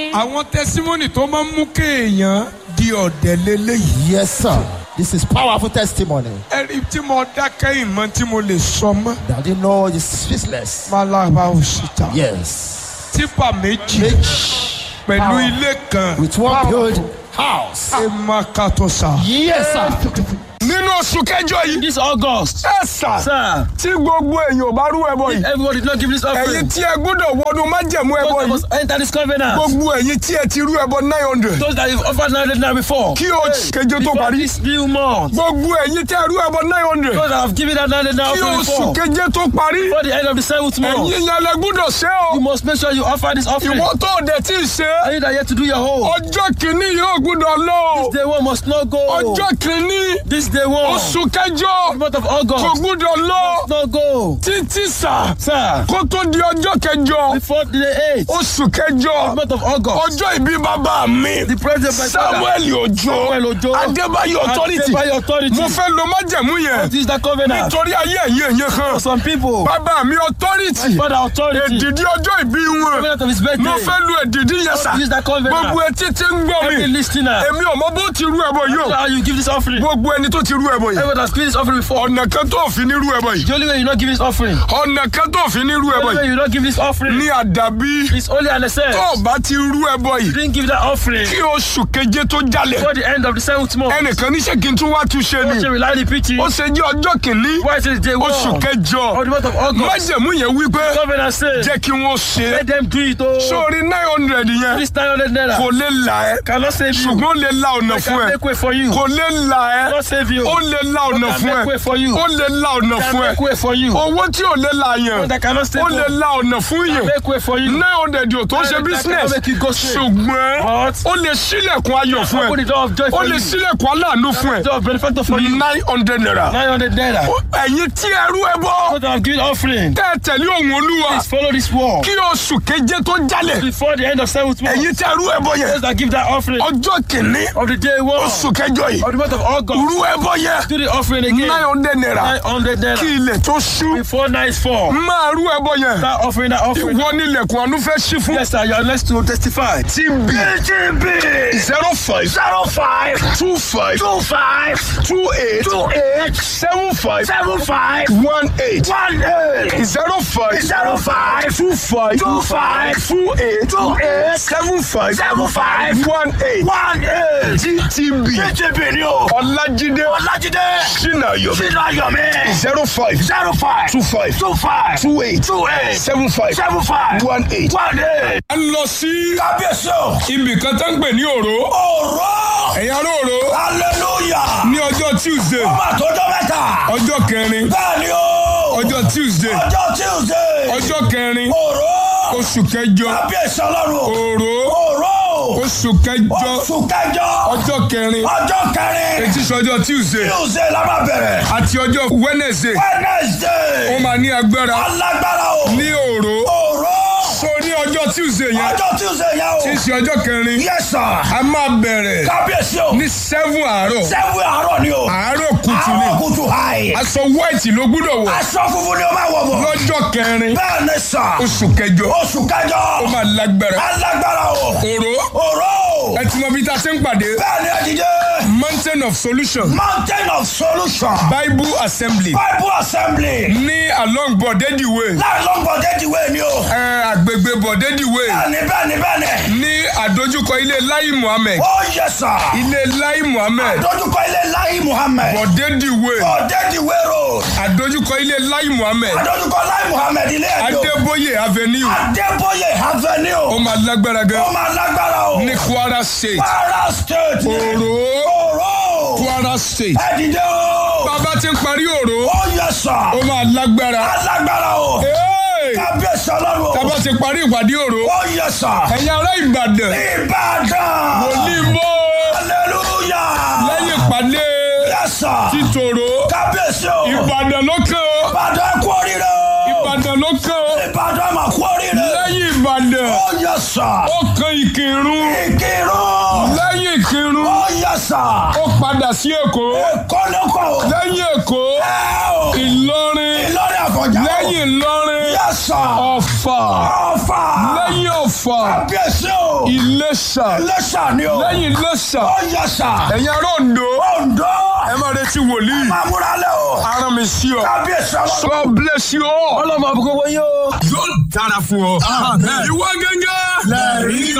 àwọn tẹsímọ́nì tó máa ń mú kéèyàn di ọ̀dẹ̀ lélẹ́yìí. Yes, sir. This is powerful testimony. ẹ̀rí tí mo dákẹ́ ìmọ̀ tí mo lè sọ mọ́. That you know is speechless. malaba òsìta. Yes. tipa méjì Rich pẹ̀lú ilé kan. with one good house. ẹ má ka tó sa. Yes, sir. nínú oṣù kẹjọ yìí. This August, ẹ sà sir, tí gbogbo èèyàn ò bá rú ẹbọ yìí. everybody did not give this ẹ̀yin offering. tí ẹ gbọ́dọ̀ wọnú májẹ̀mú ẹbọ Those that yìí. must enter this covenant. gbogbo ẹ̀yin tí ẹ ti rú ẹbọ nine hundred. Those that have offered 900 now before. kí oṣù keje tó Before parí. this new month. gbogbo ẹ̀yin tí ẹ rú ẹbọ nine hundred. Those that have given that 900 now kí offering oṣù before. keje tó parí. Before the end of the seventh month. ẹ̀yin yẹn lẹ gbọ́dọ̀ ṣe o. You must make sure you offer this offering. ìwọ tó o dẹ̀ tí ì ṣe. Are you that yet to do your whole? ọjọ́ kìíní yóò gbọ́dọ̀ lọ o. This day one must not go. ọjọ́ kìíní This day one. oṣù kẹjọ The month of kò August. gbọ́dọ̀ lọ Must not go. títí sà Sir, kó tó di ọjọ́ kẹjọ before the 8th. oṣù kẹjọ month of August. ọjọ́ ìbí bàbá mi The president by samuel ojo Samuel Ojo. adébáyọ̀ authority By authority. mo fẹ́ lo májẹ̀mú yẹn This is the covenant. nítorí ayé ẹ̀yẹ ẹ̀yẹ kan For some people. bàbá mi authority Father authority. èdìdí ọjọ́ ìbí wọn Covenant of his birthday. mo fẹ́ lo èdìdí yẹn sà Use that covenant. gbogbo etí tí ń gbọ́ mi Every listener. èmi ò mọ bó ti rú ẹbọ yìí o How you give this offering. gbogbo ẹni tó ti rú ẹbọ yìí Everyone has given this offering before. ọ̀nà kan tó fi ní rú ẹbọ yìí The only way you not give this offering. ọ̀nà kan tó fi ní rú The ẹbọ only way yìí you not give this offering. ní àdàbí It's only an excess. tó o bá ti rú ẹbọ yìí Didn't give that offering. kí oṣù keje tó jalè Before the end of the seventh month. ẹnìkan níṣẹ́ kí n tún wá túnṣe What ni you rely the preaching. ó ṣe jẹ́ ọjọ́ kìíní Why is it day one? oṣù Of kẹjọ the month of August. májẹ̀mú yẹn wípé Covenant says. jẹ́ kí wọ́n ṣe Let them do it. Oh. sórí nine hundred yẹn This 900 naira. kò lè là ẹ́ Cannot save you. ṣùgbọ́n ó lè la ọ̀nà I fún can ẹ make way for you. kò lè là ẹ́ Cannot save you. ó lè la ọ̀nà I can fún make way ẹ for you. ó lè la ọ̀nà I can fún ẹ make way for you. owó tí ò lè la yẹn That cannot save ó lè you. la ọ̀nà fún yẹn Make way for you. nine hundred yóò tó ṣe That business cannot make you go straight. ṣùgbọ́n But ó lè ṣílẹ̀kùn ayọ̀ fún open ẹ the door of joy ó for lè you. ṣílẹ̀kùn aláàánú fún ẹ Door of benefactor for you. nine hundred naira 900 naira. ẹ̀yin tí ẹrú ẹ bọ́ What I have given offering. tẹ́ ẹ tẹ̀lé òun olúwa Please follow this wall. kí oṣù keje tó jalè Before the end of seventh month. ẹ̀yin tí ẹrú ẹ bọ́ yẹn Those that give that offering ọjọ́ kìíní of the day one oṣù kẹjọ yìí of the month of August. rú ẹ bọ́ yẹn Do the offering again. nine hundred naira 900 kí naira. ilẹ̀ tó ṣú Before night fall. máa rú ẹ bọ́ yẹn That offering, that offering. ìwọ nílẹ̀kùn àánú fẹ́ ṣí fún. Yes, sir. You are next to testify. TB TB zero five zero five two five two five two eight two eight seven five seven five one eight one eight zero five zero five two five two five two eight two eight seven five seven five one eight one eight TTB TTB ni o Ọlájídé Ọlájídé Sinayomi Sinayomi zero five zero five two five two five two eight two eight seven five seven five one eight one eight. a lọ sí kábíyèsí o. ibì kan tó ń pè ní òró ọ̀rọ̀ ẹ̀yà róòró hallelujah. ní ọjọ́ tuesday ọmọ àtọ́jọ́ mẹ́ta. ọjọ́ kẹrin bẹ́ẹ̀ ni o. ọjọ́ tuesday ọjọ́ tuesday. ọjọ́ kẹrin ọ̀rọ̀. oṣù kẹjọ kábíyèsí ọlọ́run o. òró ọ̀rọ̀. oṣù kẹjọ oṣù kẹjọ. ọjọ́ kẹrin ọjọ́ kẹrin. etí sọjọ́ tuesday tuesday la máa bẹ̀rẹ̀. àti ọjọ́ wednesday ó wednesday. máa ní agbára alágbára o. ní òró ọ̀rọ̀. so ní ọjọ́ tuesday yẹn ọjọ́ tuesday yẹn o. tí í ṣe ọjọ́ kẹrin yes sir. a máa bẹ̀rẹ̀ kábíyèsí o. ní seven àárọ̀ sẹ́wọ̀n àárọ̀ ni o. àárọ̀ kùtù ni àárọ̀ kùtù hàì. aṣọ white ló gbúdọ̀ wọ̀ aṣọ funfun ni o máa wọ̀ bọ̀. lọ́jọ́ kẹrin bẹ́ẹ̀ ni sà. oṣù kẹjọ oṣù kẹjọ. ó máa lágbára alágbára o. òró ọ̀rọ̀. ẹ ti mọ bí ta ṣe ń pàdé bẹ́ẹ̀ ni ẹ̀dídé. mountain of solution mountain of solution. bible assembly bible assembly. ní along bọ̀dẹ́dì way láì lọ́gbọ̀n déjìwé ni o. ẹ àgbègbè bọ̀dẹ́dì way bẹ́ẹ̀ni bẹ́ẹ̀ni bẹ́ẹ̀ni. ní àdójúkọ ilé lai muhammed ó yẹ sà. ilé lai muhammed dójúkọ ilé láyé muhammed. bọ̀dẹ́dì way ọ̀dẹ́jìwé road. àdójúkọ ilé lai muhammed dójúkọ láyé muhammed ilé ẹ̀dọ́. adébóyè avenue adébóyè ó avenue. máa lágbára ó gan máa lágbára o. ní kwara state kwara state. òró ọ̀rọ̀. kwara state ẹ̀dídé o. bàbá ti ń parí òró ó yẹ sà. ó máa lágbára alágbára o. Hey! kábíyèsí ọlọ́run o. bàbá ti parí ìpàdé òró ó yẹ sà. ẹ̀yin ará ìbàdàn ìbàdàn. wòlíì bó hallelujah. lẹ́yìn ìpàdé yes sir. títòrò kábíyèsí o. ìbàdàn ló kàn ó ìbàdàn kú oríire o. ìbàdàn ló kàn ó ìbàdàn mà kú oríire. lẹ́yìn ìbàdàn ìbàdàn Ó yẹ sà. ó kan ìkírun Ìkírun. lẹ́yìn ìkírun Ó yẹ sà. ó padà sí èkó Kọ́lọ́kọ̀. lẹ́yìn èkó Ẹ o. ìlọrin Ìlọrin àfọ̀njá. lẹ́yìn ìlọrin Yẹ sà. ọ̀fà Ọ̀fà. lẹ́yìn ọ̀fà Kábíyèsí o. ìlẹ̀ṣà Iléṣà ni o. lẹ́yìn ìlẹ̀ṣà Ó yẹ sà. ẹ̀yin ará Oǹdó Oǹdó. ẹ máa retí wòlíì Máa múra lẹ́ o. ara mi sí ọ Kábíyèsí ọlọ́run. God bless you all ọlọ́mọ àbúkọ́ wọ́n yóò. yóò dára fún ọ ìwọ gẹ́gẹ́ lẹ́rìí